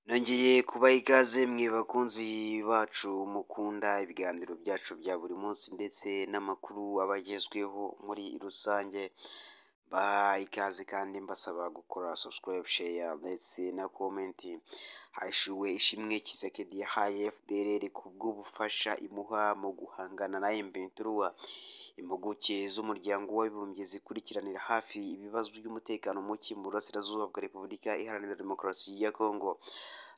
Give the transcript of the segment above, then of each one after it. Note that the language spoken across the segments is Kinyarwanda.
Nongeye kubaha ikaze mwe bakunzi bacu mukunda ibiganiro byacu bya buri munsi ndetse n'amakuru aba agezweho muri rusange, mbaha ikaze kandi mbasaba gukora subscribe, share ndetse na comment. Hashiwe ishimwe Tshisekedi yahaye FDLR ku bw'ubufasha imuha mu guhangana na M23. Impuguke z'Umuryango w'Abibumbye zikurikiranira hafi ibibazo by'umutekano muke mu Burasirazuba bwa Repubulika Iharanira Demokarasi ya Kongo,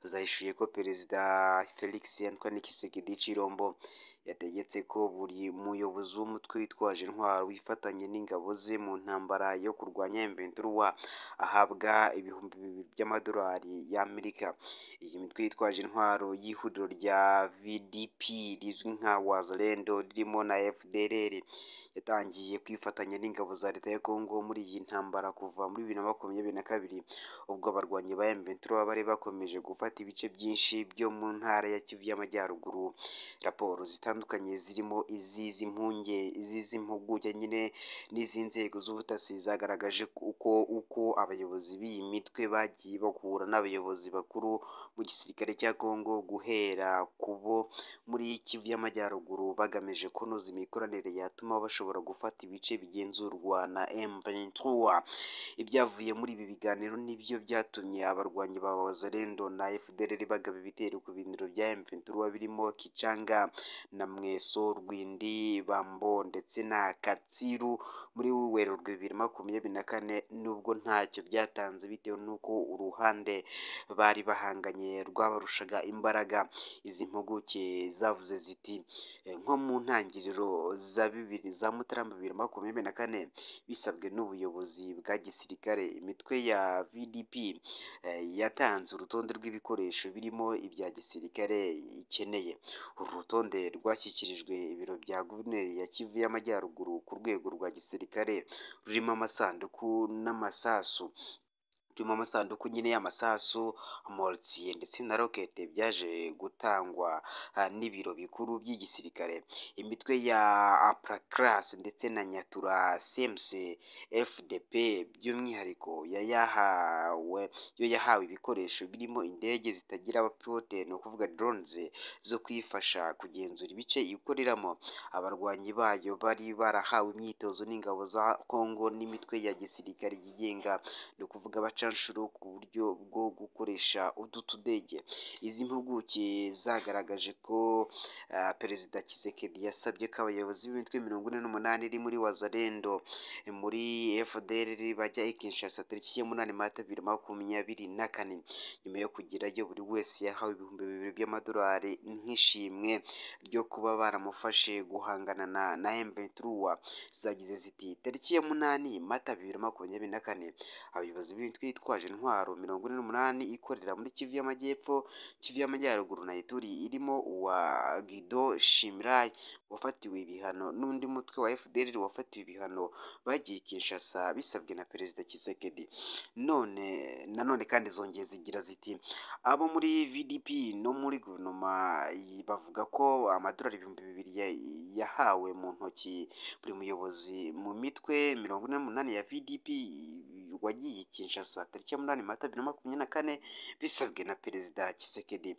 zahishuye ko Perezida Felix Antoine Tshisekedi Tshilombo yategetse ko buri muyobozi w'umutwe witwaje intwaro wifatanya n'ingabo ze mu ntambara yo kurwanya M23 ahabwa ibihumbi bibiri by'amadolari y'Amerika. Iyi mitwe yitwaje intwaro y'ihuriro rya VDP rizwi nka Wazalendo ririmo na FDLR, yatangiye kwifatanya n'ingabo za Leta ya Kongo muri iyi ntambara kuva muri bibiri na makumyabiri na kabiri, ubwo abarwanyi ba M23 bari bakomeje gufata ibice byinshi byo mu ntara ya Kivu y'Amajyaruguru. Raporo zitandukanye zirimo iz'iz'impunge, iz'iz'impuguke nyine n'iz'inzego z'ubutasi zagaragaje uko uko abayobozi b'iyi mitwe bagiye bahura n'abayobozi bakuru mu gisirikare cya Kongo guhera ku bo muri Kivu y'Amajyaruguru bagamije kunoza imikoranire yatuma bashobora gufata ibice bigenzurwa na M23. Ibyavuye muri ibi biganiro nibyo byatumye abarwanyi ba Wazalendo na FDLR bagaba ibitero ku biniro bya M23 birimo Kichanga na Mweso, Rwindi, Bambo ndetse na Katsiru muri Werurwe 2024 nubwo ntacyo byatanze bitewe n'uko uruhande bari bahanganye rwabarushaga imbaraga. Izi mpuguke zavuze ziti nko mu ntangiriro za bibiri za Mutarama 2024 bisabwe n'ubuyobozi bwa gisirikare imitwe ya VDP eh, yatanze urutonde rw'ibikoresho birimo ibya gisirikare ikeneye. Uru rutonde rwashyikirijwe ibiro bya guverineri ya Kivu y'Amajyaruguru ku rwego rwa gisirikare rurimo amasanduku n'amasasu rurimo amasanduku nyine y'amasasu, amortiye ndetse na rokete byaje gutangwa ah, n'ibiro bikuru by'igisirikare. Imitwe ya Apracras ndetse na Nyatura CMC FDP by'umwihariko yo yahawe yo yahawe ibikoresho birimo indege zitagira abapilote ni ukuvuga drones zo kuyifasha kugenzura ibice ikoreramo. Abarwanyi bayo bari barahawe imyitozo n'ingabo za Kongo n'imitwe ya gisirikare yigenga ni ukuvuga abacanshuro ku buryo bwo gukoresha utu tudege. Izi mpuguke zagaragaje ko ah, Perezida Tshisekedi yasabye ko abayobozi b'imitwe mirongo ine n'umunani iri muri Wazalendo eh, muri FDLR bajya i Kinshasa tariki ya munani Mata bibiri makumyabiri na kane. Nyuma yo kugerayo buri wese yahawe ibihumbi bibiri by'amadolari nk'ishimwe ryo kuba baramufashe guhangana na, na M23. Zagize ziti tariki ya munani Mata bibiri makumyabiri na kane abayobozi b'imitwe yitwaje intwaro mirongo ine n'umunani ikorera muri Kivu y'Amajyepfo, Kivu y'Amajyaruguru na Ituri irimo uwa Guido Shimrai wafatiwe ibihano n'undi mutwe wa FDLR wafatiwe ibihano bagiye i Kinshasa bisabwe na Perezida Tshisekedi. None nanone kandi zongeye zigira ziti abo muri VDP no muri guverinoma yi- bavuga ko amadolari ibihumbi bibiri ya- yahawe mu ntoki buri muyobozi mu mitwe mirongo ine n'umunani ya VDP wagiye i Kinshasa tariki ya munani Mata bibiri na makumyabiri na kane bisabwe na Perezida Tshisekedi.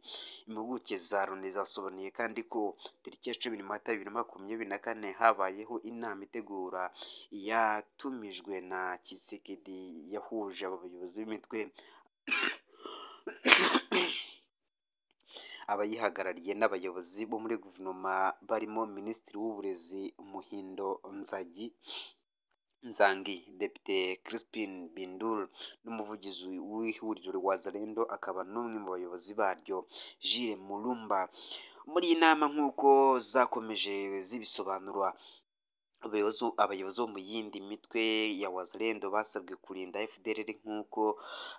Impuguke za Loni zasobanuye kandi ko tariki ya cumi Mata bibiri na makumyabiri na kane habayeho inama itegura yatumijwe na Tshisekedi yahuje aba bayobozi b'imitwe abayihagarariye n'abayobozi bo muri guverinoma barimo Minisitiri w'Uburezi Muhindo Nzagi Nzangi, Depite Crispin Bindul n'umuvugizi w'ihuriro Wazalendo akaba n'umwe mu bayobozi baryo Jules Mulumba. Muri iyi nama nk'uko zakomeje zibisobanura abayobozi abayobozi bo mu yindi mitwe ya Wazalendo basabwe kurinda FDLR nk'uko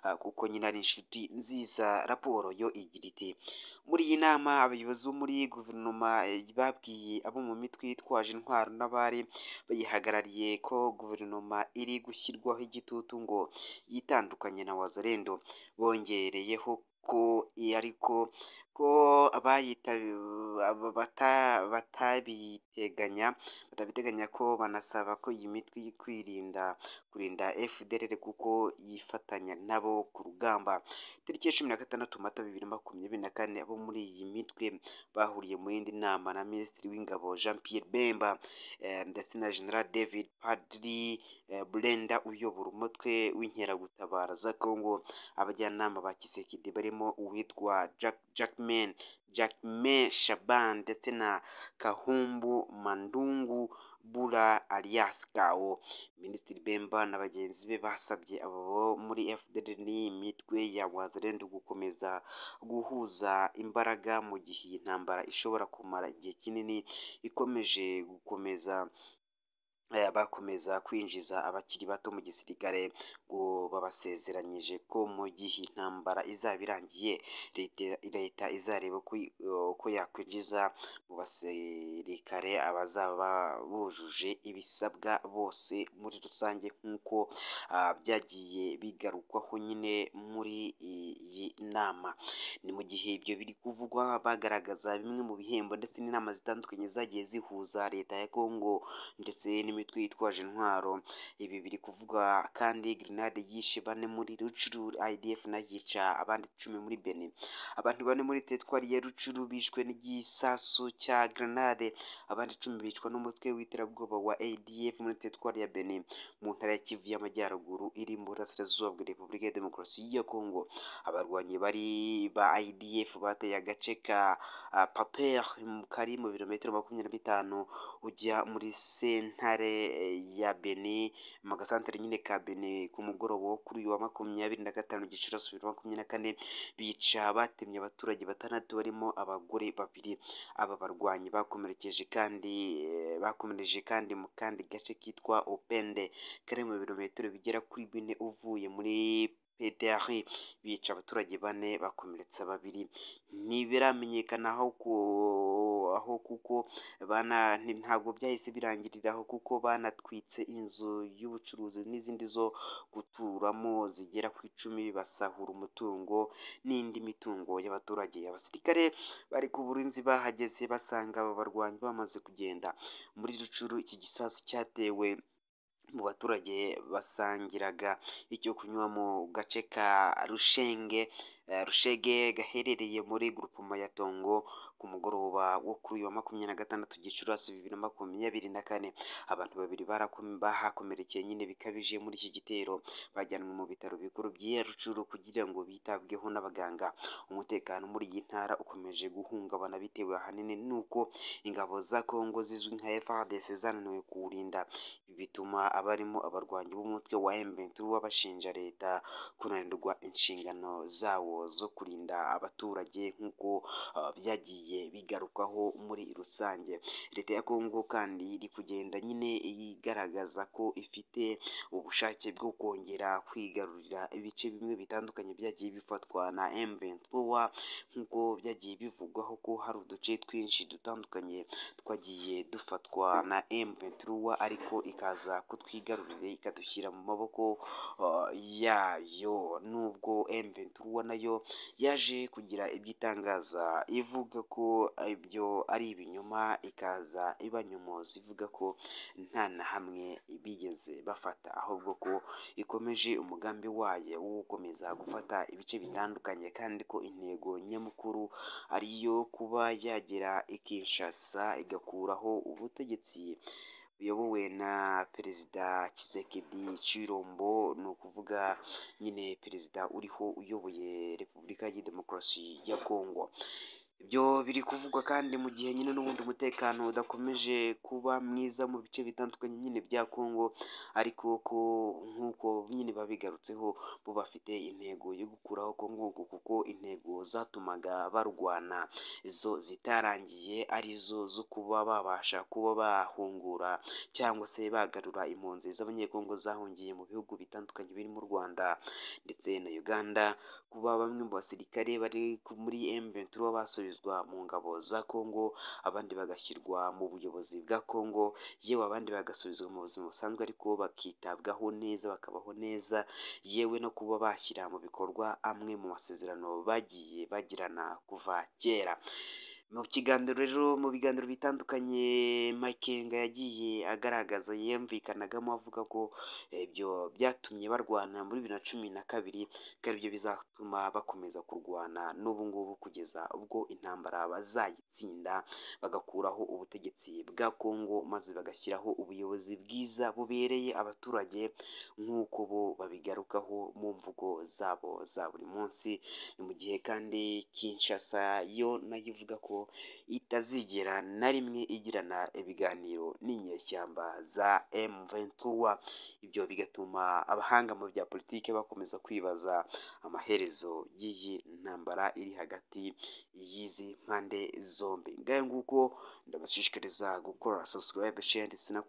ah, kuko nyine ari inshuti nziza. Raporo yo igira iti muri iyi nama abayobozi bo muri guverinoma eh, babwiye abo mu mitwe yitwaje intwaro n'abari bayihagarariye ko guverinoma iri gushyirwaho igitutu ngo yitandukanye na Wazalendo. bongereyeho ko ariko ko batabiteganya batabiteganya ko banasaba ko iyi mitwe kwirinda kurinda FDLR kuko yifatanya nabo ku rugamba itariki ya cumi na gatandatu mata bibiri na makumyabiri na kane abo muri iyi mitwe bahuriye mu yindi nama na minisitiri w'ingabo Jean Pierre Bemba ndetse na General David Padiri Brenda uyobora umutwe w'inkeragutabara za Congo abajyanama ba Kisekedi barimo uwitwa Jack Jackman Jackman Shaban ndetse na Kahumbu Mandungu Bura alias Kawo Minisitiri Bemba na bagenzi be basabye abo muri FDLR n'iyi mitwe ya Wazalendo gukomeza guhuza imbaraga mu gihe iyi ntambara ishobora kumara igihe kinini ikomeje gukomeza bakomeza kwinjiza abakiri bato mu gisirikare ngo babasezeranyije ko mu gihe intambara izaba irangiye leta izareba ko yakwinjiza mu basirikare abazaba bujuje ibisabwa bose muri rusange nk'uko byagiye bigarukwaho nyine muri iyi nama ni mu gihe ibyo biri kuvugwa bagaragaza bimwe mu bihembo ndetse n'inama zitandukanye zagiye zihuza leta ya Kongo ndetse n'imitwe yitwaje intwaro ibi biri kuvuga kandi grenade yishe bane muri rucuru IDF nayo yica abandi icumi muri Benin abantu bane muri teritwari ya rucuru bishwe n'igisasu cya grenade abandi icumi bicwa n'umutwe w'iterabwoba wa ADF muri teritwari ya Benin mu ntara ya Kivu y'amajyaruguru iri mu burasirazuba bwa Repubulika ya Demokarasi ya Kongo abarwanyi bari ba IDF bateye agace ka Pater kari mu birometero makumyabiri na bitanu ujya muri senta ya Beni mu gasantere nyine ka Beni ku mugoroba wo kuri uyu wa makumyabiri na gatanu Gicurasi bibiri makumyabiri na kane bica batemye abaturage batandatu barimo abagore babiri aba barwanyi bakomerekeje kandi bakomereje kandi mu kandi gace kitwa Opende kari mu birometero bigera kuri bine uvuye muri PDR bica abaturage bane bakomeretsa babiri ntibiramenyekana aho ku aho kuko bana ntabwo byahise birangiriraho kuko banatwitse inzu y'ubucuruzi n'izindi zo guturamo zigera ku icumi basahura umutungo n'indi mitungo y'abaturage abasirikare bari ku burinzi bahageze basanga aba barwanyi bamaze kugenda muri rucuru iki gisasu cyatewe mu baturage basangiraga icyo kunywa mu gace ka rushenge rushege gaherereye muri gurupuma ya tongo ku mugoroba wo kuri uyu wa makumyabiri na gatandatu gicurasi bibiri na makumyabiri na kane abantu babiri bahakomerekeye nyine bikabije muri iki gitero bajyanwe mu bitaro bikuru by'iya rucuru kugira ngo bitabweho n'abaganga umutekano muri iyi ntara ukomeje guhungabana bitewe ahanini n'uko ingabo za kongo zizwi nka FARDC zananiwe kuwurinda ibi bituma abarimo abarwanyi b'umutwe wa M23 babashinja leta kunanirwa inshingano zawo zo kurinda abaturage nk'uko byagiye bigarukwaho muri rusange leta ya kongo kandi iri kugenda nyine igaragaza ko ifite ubushake bwo kongera kwigarurira ibice bimwe bitandukanye byagiye bifatwa na M23 nk'uko byagiye bivugwaho ko hari uduce twinshi dutandukanye twagiye dufatwa na M23 ariko ikaza kutwigarurira ikadushyira mu maboko yayo nubwo M23 nayo yaje kugira ibyitangaza ivuga ko ibyo ari ibinyoma ikaza ibanyomoza ivuga ko nta na hamwe bigeze bafata ahubwo ko ikomeje umugambi wayo wo gukomeza gufata ibice bitandukanye kandi ko intego nyamukuru ariyo kuba yagera ikinshasa igakuraho ubutegetsi buyobowe na perezida Kisekedi Cirombo ni ukuvuga nyine perezida uriho uyoboye Repubulika ya Demokarasi ya Kongo ibyo biri kuvugwa kandi mu gihe nyine n'ubundi umutekano udakomeje kuba mwiza mu bice bitandukanye nyine bya Kongo ariko ko nk'uko nyine babigarutseho bo bafite intego yo gukuraho Kongo kuko intego zatumaga barwana zo zitarangiye arizo zo kuba babasha kuba bahungura cyangwa se bagarura impunzi z'abanyekongo zahungiye mu bihugu bitandukanye birimo u Rwanda ndetse na Uganda kuba bamwe mu basirikare bari muri M23 basubiza babarizwa mu ngabo za Congo abandi bagashyirwa mu buyobozi bwa Congo yewe abandi bagasubizwa mu buzima busanzwe ariko bakitabwaho neza bakabaho neza yewe no kuba bashyira mu bikorwa amwe mu masezerano bagiye bagirana kuva kera mu kiganiro rero mu biganiro bitandukanye makenga yagiye agaragaza yiyumvikanagamo avuga ko ibyo byatumye barwana muri bibiri na cumi na kabiri ko aribyo bizatuma bakomeza kurwana n'ubu ngubu kugeza ubwo intambara bazayitsinda bagakuraho ubutegetsi bwa kongo maze bagashyiraho ubuyobozi bwiza bubereye abaturage nk'uko bo babigarukaho mu mvugo zabo za buri munsi ni mu gihe kandi Kinshasa yo nayo ivuga ko itazigera na rimwe igirana ibiganiro n'inyeshyamba za M23 ibyo bigatuma abahanga mu bya politiki bakomeza kwibaza amaherezo y'iyi ntambara iri hagati y'izi mpande zombi ngayo nguko ndabashishikariza gukora subscribe share ndetse na